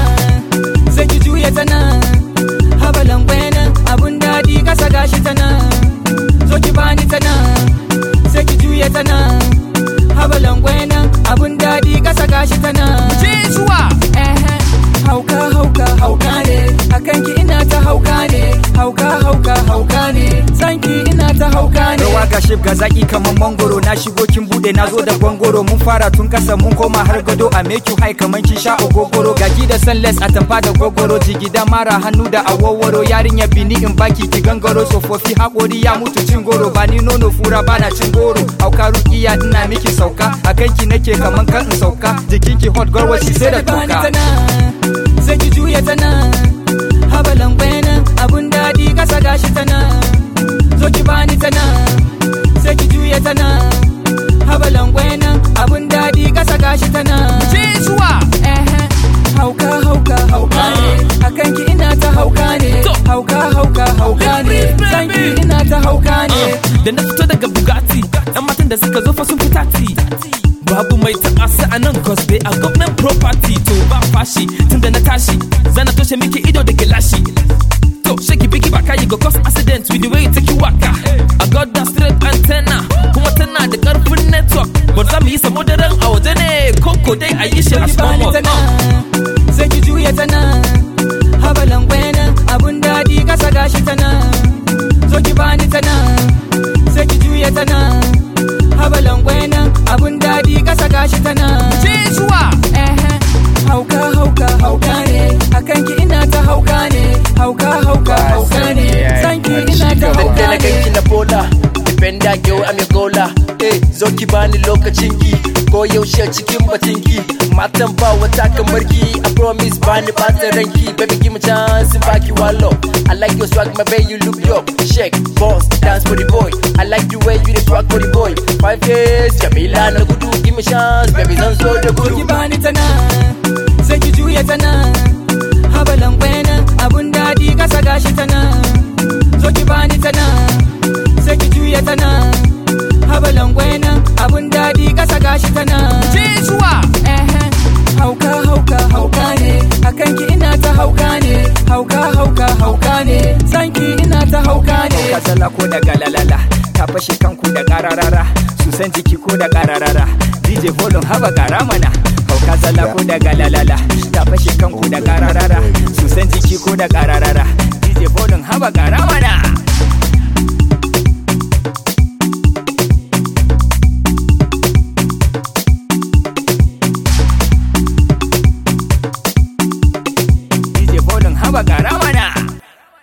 nan sai ki juya ta nan habalan nan abun daɗi kasa gashi ta nan zo ki bani ta nan sai ki juya ta nan habalan nan abun daɗi kasa gashi ta nan Jesuwa Ehe, hauka hauka hauka ne akan ki ina ta hauka ne hauka hauka hauka ne sanki ina ta hauka ne rawa ga shif ga zaki kaman mangoro na shigo kin bude na zo da gwangoro mun fara tun kasa mun koma har gado a make you high kaman kin sha ogogoro gaki da sunless a tamfa da gogoro jigida mara hannu da awoworo yarinya bini in baki ki gangaro tsofaffi hakori ya mutu cin goro ba ni nono fura bana cin goro hauka rukiya ina miki sauka akan ki nake kaman kan in sauka jikin ki hot girl shi sai da bani ta toka nan sai ki juya ta nan habalan nan abun daɗi kasa gashi ta nan zo ki bani ta nan sai ki juya ta nan habalan nan abun daɗi kasa gashi ta nan Jesuwa Ehe, hauka hauka hauka ne akan ki ina ta hauka ne hauka hauka hauka ne sanki ina ta hauka ne da na fito daga Bugatti yan matan da suka zo fa sun fita ti babu mai taɓa su a nan cause they are government property to ba fashi tun da na tashi zana toshe miki ido da gilashi to shake biki baka you go cause accident with the way you take you waka I got that straight antenna kuma tana da karfin network but za mu yi samo daren a waje ne koko dai a yi shi a ki bani ta small nan sai ki juya ta nan habalan nan abun daɗi kasa gashi ta nan zo ki bani ta nan sai ki juya ta nan habalan nan abun daɗi kasa gashi ta nan Jesuwa Ehe, hauka hauka hauka ne akan ki ina ta hauka ne hauka hauka hauka ne sanki ina ta hauka da na ne ganki na bola Defender girl I'm your gola Eh zo ki bani lokacin ki Ko yaushe cikin batun ki Matan ba wata kamar ki I promise bani bata ranki Baby give me chance in baki wallo I like your swag my baby you look yo Shake, boss, dance for the boy I like the way you dey swag for the boy Five years, Jamila na gudu Give me chance, baby zan zo da Zo ki gudu bani ta nan sai ki juya ta nan habalan nan abun daɗi kasa gashi ta nan zo ki bani ta nan sai ki juya ta nan habalan nan abun daɗi kasa gashi ta nan Jesuwa Ehe, hauka hauka hauka ne akan ki ina ta hauka ne hauka hauka hauka ne sanki ina ta hauka ne kazala ko da galalala ta fashe kanku da kararara su san jiki ko da kararara DJ volume haba gara mana hauka zala ko da galalala ta fashe kanku da kararara su san jiki ko da kararara DJ volume haba gara mana